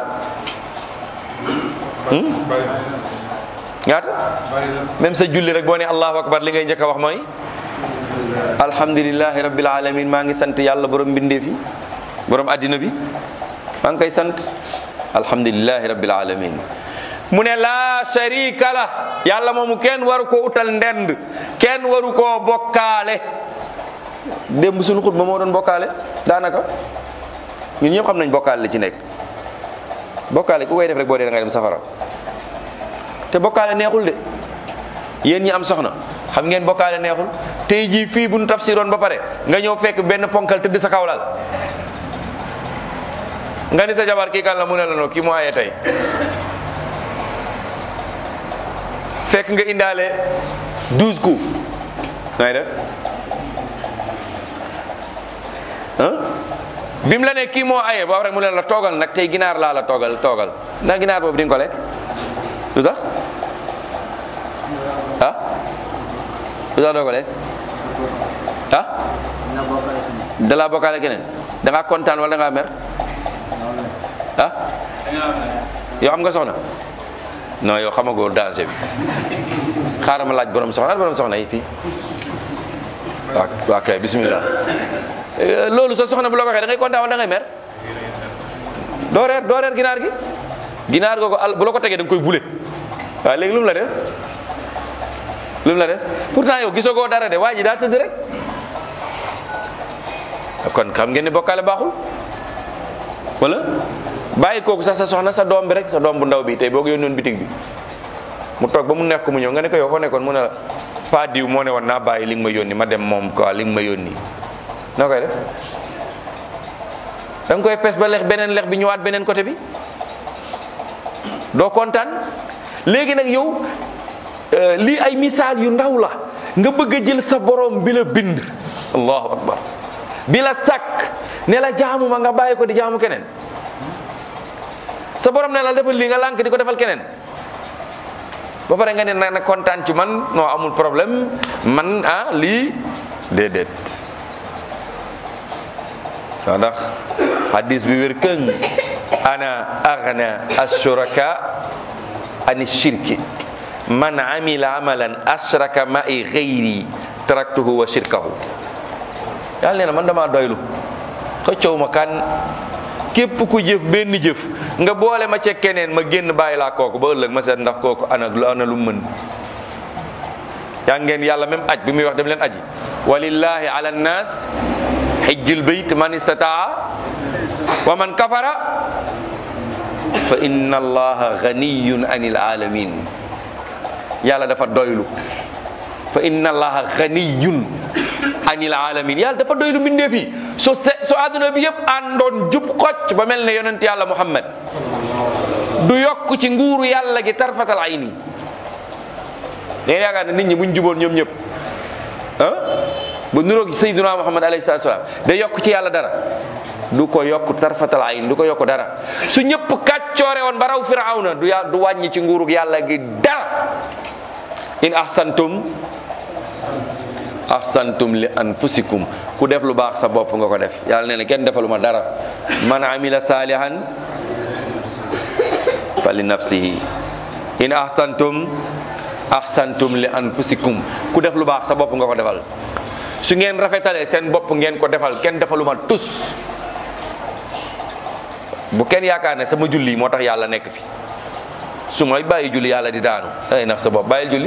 ñaata même sa julli rek boo ne allahu akbar li ngay njëkk a wax mooy alhamdulillahi rabbil alamin maa ngi sant yàlla borom mbindeef yi borom addina bi maa ngi koy sant alhamdulillahi rabbil alamin mu ne laa sharika la yàlla moomu kenn waru ko utal ndend kenn waru koo bokkaale démb suñu xutba moo doon bokkaale daanaka ñun ñëpp xam nañ bokkaale la ci nekk bokkaale ku koy def rek boo dee da ngay dem safara te bokkaale neexul de yéen ñi am soxna xam ngeen bokkaale neexul tey jii fii bu nu tafsiroon ba pare nga ñëw fekk benn ponkal tëdd sa kawlal nga ni sa jabar kii kan la mu ne la noo kii moo aye tey fekk nga indaale douze coups ngay def ah bi mu la ne kii moo aye boobu rek mu ne la toogal nag tey ginaar laa la toogal toogal ndax ginaar boobu di nga ko lekk lu tax ah lu tax doo ko lekk ah dalaa bokkaale keneen da ngaa kontaan wala da ngaa mer ah yow xam nga soxna non yow xamagoo danger bi xaaral ma laaj borom soxna borom soxna yi fii waaw waa kay bismillah loolu sa soxna bu la ko waxee da ngay kontaan wala da ngay mer doo reer doo reer ginaar gi ginaar googu al bu la ko tegee da nga koy bule waaye léegi lu mu la def lu mu la def pourtant yow gisagoo dara de waa ji daa tëdd rek kon xam ngeen ne bokkaale baaxul wala bàyyi kooku sax sa soxna sa doom bi rek sa doom bu ndaw bi tey boo ko yónnoon bitig bi mu toog ba mu nekk mu ñëw nga ne ko yow foo nekkoon mu ne la pa diw moo ne woon naa bàyyi li nga ma yónni ma dem moom quoi li nga ma yónni noo koy def da nga koy pes ba lex beneen lex bi ñëwaat beneen côté bi doo kontaan léegi nag yow lii ay misaal yu ndaw la nga bëgg a jël sa borom bi la bind allahu akbar bi la sàkk ne la jaamu ma nga bàyyi ko di jaamu keneen sa borom ne la defal lii nga lànk di ko defal keneen ba pare nga ne na kontaan ci man non amul problème man ah lii déedéet waaw ndax hadis bi wér këng ana aghna ashuraka ani shirki man amila amalan ashraka ma'i ghayri taraktuhu wa shirkahu yàlla nee na man dama doylu xëccoo ma kan képp ku jëf benn jëf nga boole ma ca keneen ma génn bàyyi laa kooku ba ëllëg ma seet ndax kooku ana ana lu mën yaa ngeen yàlla même aj bi muy wax dem leen aji walillahi ala nnas xijjul bayt man istataa wa man kafara fa inna allaha ganiyun anil alamin yàlla dafa doylu fa inna allaha ganiyun anil alamin yàlla dafa doylu mbindeef yi so se so adduna bi yëpp àndoon jub xocc ba mel ne yonent yàlla muhammad du yokk ci nguuru yàlla gi tarfatal ayni nee yaakaar ne nit ñi buñ juboon ñoom ñëpp ah bu nuroog sayyiduna muhammad alayhi salatu salaam da yokk ci yàlla dara du ko yokk tarfatal ayn du ko yokk dara su ñëpp kàccoore woon ba raw firawna du ya du wàññi ci nguurug yàlla gi dara in ahsantum ahsantum li anfusikum ku def lu baax sa bopp nga ko def yàlla nee na kenn defaluma dara man amila salihan fa li nafsihi in ahsantum ahsantum li anfusikum ku def lu baax sa bopp nga ko defal su ngeen rafetalee seen bopp ngeen ko defal kenn defaluma tus bu kenn yaakaar ne sama julli moo tax yàlla nekk fi su may bàyyi julli yàlla di daanu ay nax sa bopp bàyyil julli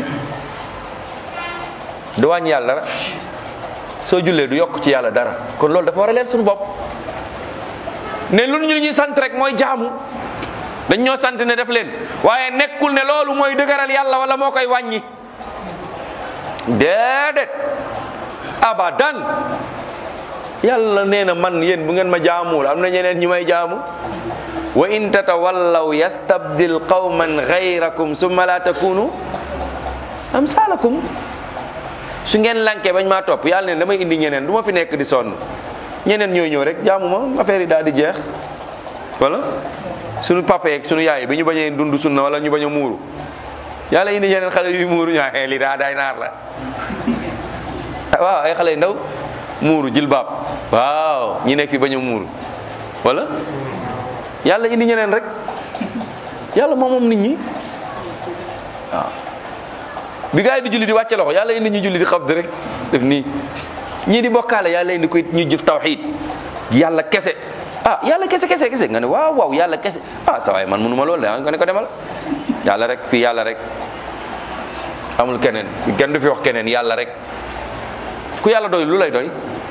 du wàññi yàlla dara soo jullee du yokk ci yàlla dara kon loolu dafa war a leer suñu bopp ne lu ñu ñuy sant rek mooy jaamu dañ ñoo sant ne def leen waaye nekkul ne loolu mooy dëgëral yàlla wala moo koy wàññi déedéet abadan yàlla nee na man yéen bu ngeen ma jaamuwul am na ñeneen ñu may jaamu wa in tatawallaw yastabdil qawman gayrakum summa la takunu amsalakum su ngeen lankee bañ maa topp yàlla ne damay indi ñeneen du ma fi nekk di sonn ñeneen ñooy ñëw rek jaamu ma affaire yi daal di jeex wala sunu papa yeeg sunu yaay bi ñu bañee dund sunna wala ñu bañ a muuru yàlla indi ñeneen xale yu muuru ñaa xee li daa day naar la waaw ay xale yu ndaw muuru jilbaab waaw ñi nekk fi bañ a muuru wala yàlla indi ñeneen rek yàlla moom moom nit ñi waaw bi gaa yi di julli di wàcce loxo yàlla indi ñu julli di xabd rek def nii ñii di bokkaale yàlla indi koy ñu jëf tawxiid yàlla kese ah yàlla kese kese kese nga ne waaw waaw yàlla kese ah sa waay man mënuma loolu de nga ne ko demal yàlla rek fii yàlla rek amul keneen kenn du fi wax keneen yàlla rek ku yàlla doy lu lay doy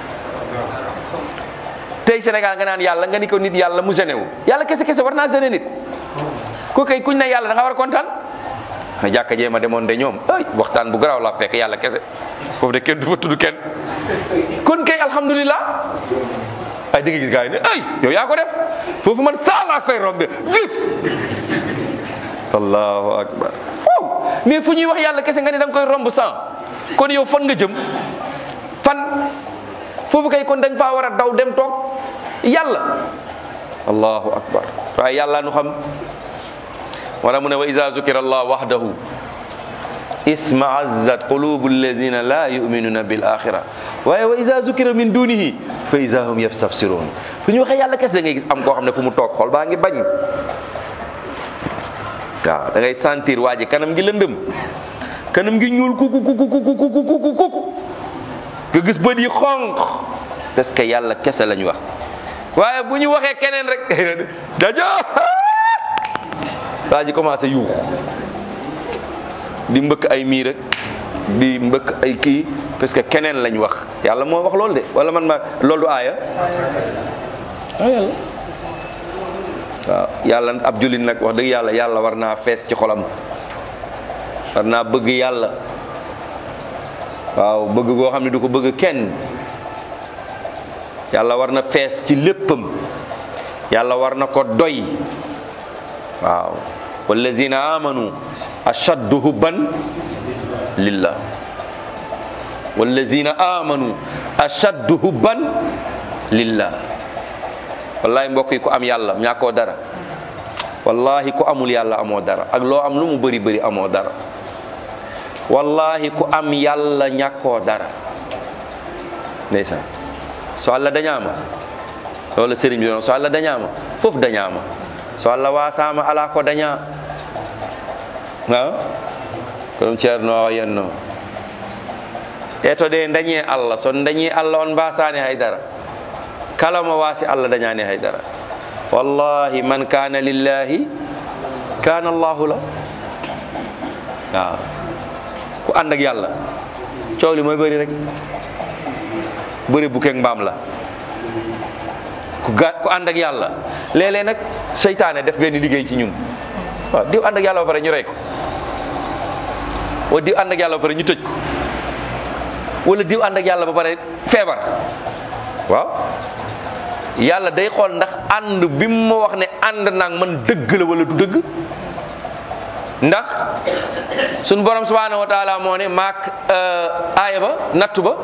tey Sénégal nga naan yàlla nga ni ko nit yàlla mu gêné wu yàlla kese kese war naa gêné nit ku kay kuñ ne yàlla da nga war a kontaan na jàkka jee ma demoon de ñoom ay waxtaan bu garaaw laa fekk yàlla kese foofu de kenn du fa tudd kenn kon kay alhamdulilah ay dégg gis gars yi ne ay yow yaa ko def foofu man saa laa fay rombe vif allahu akbar waaw mais fu ñuy wax yàlla kese nga ne da nga koy romb sans kon yow fan nga jëm fan foofu kay kon dañ faa war a daw dem toog yàlla allahu akbar waaye yàlla nu xam wala mu ne wa iza zukira allah wahdahu isma'azzat qulubu alladhina la yu'minuna bil akhirah waaye wa iza zukira min dunihi fa iza hum yastafsirun fu ñu waxee yàlla kese da ngay gis am koo xam ne fu mu toog xol baa ngi bañ waaw da ngay sentir waa ji kanam gi lëndëm kanam gi ñuul kuku kuku kuku kuku kuku kuku nga gis bët yi xonq parce que yàlla kese lañ wax waaye bu ñu waxee keneen rek dajo waa ji commencé yuux di mbëkk ay miir rek di mbëkk ay kii parce que keneen lañ wax yàlla moo wax loolu de wala man ma loolu du aaya ah yàlla waaw yàlla ab jullit nag wax dëgg yàlla yàlla war naa fees ci xolam war naa bëgg yàlla waaw bëgg goo xam ne du ko bëgg kenn yàlla war na fees ci léppam yàlla war na ko doy waaw wallazina amanu ashaddu hubban lillah wallazina amanu ashaddu hubban lillah wallahi mbokk yi ku am yàlla ñàkkoo dara wallahi ku amul yàlla amoo dara ak loo am lu mu bëri bëri amoo dara wallahi ku am yàlla ñàkkoo dara ndeysaan so allah dañama loolu sëriñ bi doon so allah dañama fof dañama so allah wasama ala ko daña ha kono ceerno o yenno e to de dañi allah so dañi allah on mbasani haydara kala mo wasi allah dañani haydara wallahi man kana lillahi kana allahu la waaw ku ànd ak yàlla coow li mooy bëri rek bëri bu keeg mbaam la ku ga ku ànd ak yàlla léeg-léeg nag seytaane def benn liggéey ci ñun waaw diw ànd ak yàlla ba pare ñu rey ko wala diw ànd ak yàlla ba pare ñu tëj ko wala diw ànd ak yàlla ba pare feebar waaw yàlla day xool ndax ànd bi mu ma wax ne ànd naag man dëgg la wala du dëgg ndax suñ borom subhanahu wa taala moo ne maak aaya ba nattu ba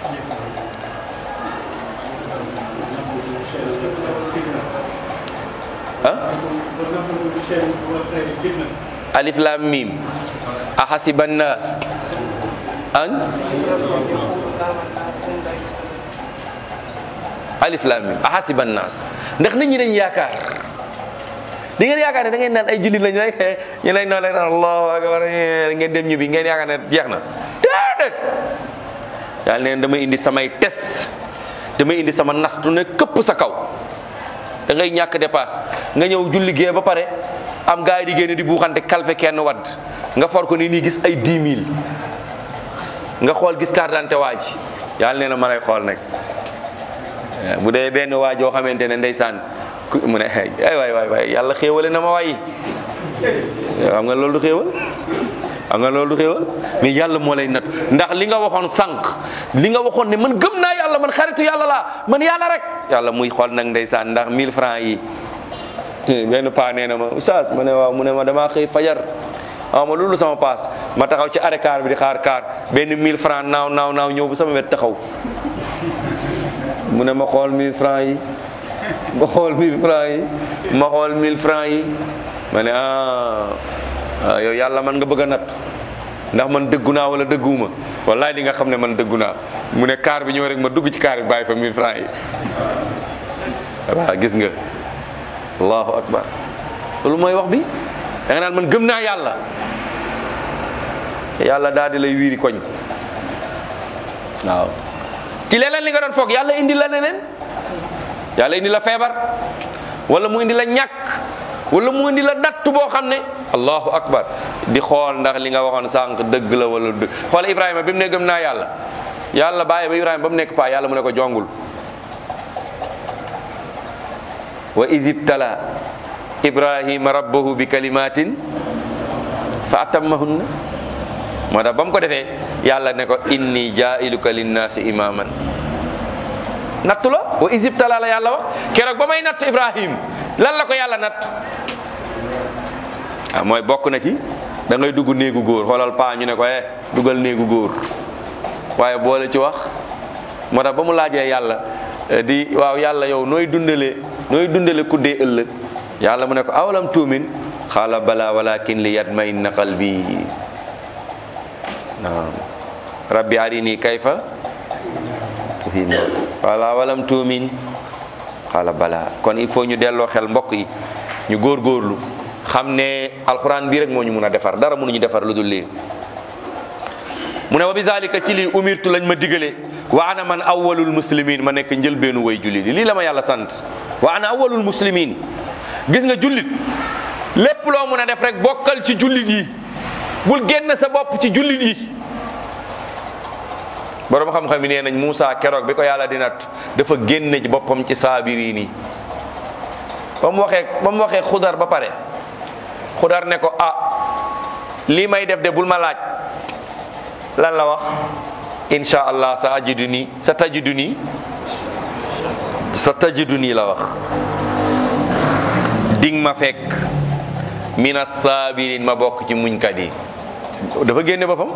ah alif lam mim ahasiba nnas an alif lam mim ahasiba nnas ndax nit ñi dañ yaakaar di ngeen yaakaar ne da ngeen naan ay jullit lañ rek ñu lay noonu rek allahu akbar ngeen dem ñibbi ngeen yaakaar ne jeex na déedéet yàlla neen damay indi samay test damay indi sama nastu ne këpp sa kaw da ngay ñàkk dépasse nga ñëw julli gee ba pare am gars yi di génne di buuxante kalfe kenn wadd nga for ko ni nii gis ay 10 000 nga xool gis carte d'identité waa ji yàlla nee na ma lay xool nag bu dee benn waa joo xamante ne ndeysaan ku mu ne ay waay waay waay yàlla xéewale na ma waay xam nga loolu du xéewal xam nga loolu du xéewal mais yàlla moo lay nat ndax li nga waxoon sànq li nga waxoon ne man gëm naa yàlla man xaritu yàlla laa man yàlla rek yàlla muy xool nag ndeysaan ndax 1000 francs yi benn paa nee na ma oustaz ma ne waaw mu ne ma damaa xëy fajar waaw ma loolu sama paas ma taxaw ci arrêt car bi di xaar car benn 1000 francs naaw naaw naaw ñëw bu sama wet taxaw mu ne ma xool 1000 francs yi ma xool 1000 francs yi ma xool 1000 francs yi ma ne ah yow yàlla man nga bëgg a natt ndax man dëggu naa wala dëgguwuma wallaay di nga xam ne man dëggu naa mu ne car bi ñëw rek ma dugg ci car bi bàyyi fa 1000 francs yi waaw gis nga allahu akbar loolu mooy wax bi da nga naan man gëm naa yàlla yàlla daal di lay wiiri koñ waaw ci leneen li nga doon foog yàlla indi la leneen yàlla indi la feebar wala mu indi la ñàkk wala mu indi la natt boo xam ne allahu akbar di xool ndax li nga waxoon sànq dëgg la wala dëgg xoola ibrahima bi mu ne gëm naa yàlla yàlla bàyyi ba ibrahima ba mu nekk paa yàlla mu ne ko jongul wa isibtala ibrahima rabbahu bi kalimatin fa atammahunna moo tax ba mu ko defee yàlla ne ko inni jailuka linnaasi imaman nattu la wa isibtala la yàlla wax keroog ba may natt ibrahim lan la ko yàlla natt ah mooy bokk na ci da ngay dugg néegu góor xoolal paa ñu ne ko eh dugal néegu góor waaye boole ci wax moo tax ba mu laajee yàlla di waaw yàlla yow nooy dundale nooy dundale kuddee ëllëg yàlla mu ne ko awalam tuumin xaala bala walakin li yatmainna qalbi naam rabbi arini kayfa tuhina wala awalam tuumin xaala bala kon il faut ñu delloo xel mbokk yi ñu góorgóorlu xam ne alxuraan bii rek moo ñu mun a defar dara mënuñu defar lu dul lii mu ne wa bi zalika ci lii umirtu lañ ma digale wa ana man awwalul muslimin ma nekk njëlbeenu way jullit lii la ma yàlla sant wa ana awwalul muslimin gis nga jullit lépp loo mun a def rek bokkal ci jullit yi bul génn sa bopp ci jullit yi borom xam-xam yi nee nañ Moussa keroog bi ko yàlla di nat dafa génne ci boppam ci saabiriin yi ba mu waxee ba mu waxee xudar ba pare xudar ne ko ah lii may def de bul ma laaj lan la wax insha allah sa ajidu nii sa tajidu nii sa tajidu nii la wax ding ma fekk mina sabirin ma bokk ci muñkat yi dafa génne boppam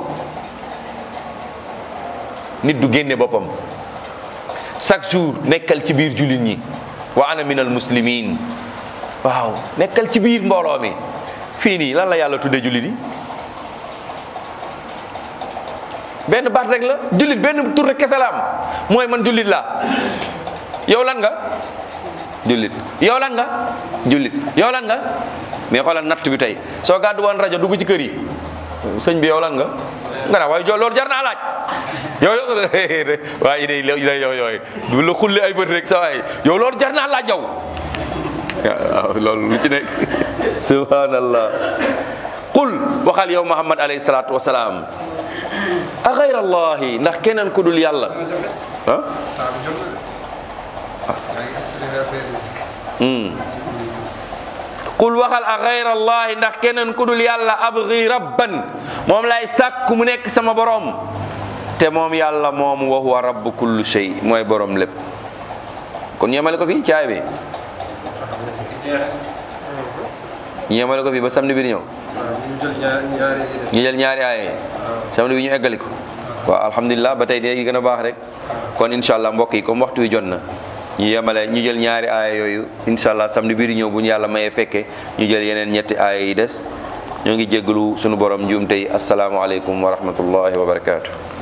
nit du génne boppam chaque jour nekkal ci biir jullit ñi wa ana minal muslimin waaw nekkal ci biir mbooloo mi fii nii lan la yàlla tudde jullit yi benn baat rek la jullit benn tur rek kese la am mooy man jullit laa yow lan nga jullit yow lan nga jullit yow lan nga mais xoolal natt bi tey soo gàddu woon rajo dugg ci kër yi sëñ bi yow lan nga nga naa waaye jo loolu jar naa laaj yow waaye day day yow yooyu du la xulli ay bët rek sa waay yow loolu jar naa laaj yow waaw loolu lu ci nekk subhanallah qul waxal yow muhammad alayhi salaatu wasalaam a xayra allahi ndax keneen ku dul yàlla ah qul waxal a xayra allahi ndax keneen ku dul yàlla abgi rabban moom lay sàkk mu nekk sama borom te moom yàlla moom wa huwa rabbu kulli shay mooy borom lépp kon yemale ko fi caay bi ñu yemale ko fi ba samedi bi di ñëw ñu jël ñaari aaye samedi bi ñu eggali ko waaw alhamdulilah ba tey léegi gën a baax rek kon incha allah mbokk yi comme waxtu wi jot na ñu yemale ñu jël ñaari aaya yooyu incha allah samedi bii di ñëw bu ñu yàlla mayee fekke ñu jël yeneen ñetti aaya yi des ñoo ngi jéggalu sunu borom njuum tey asalaamaaleykum wa rahmatullahi wa barakaatu.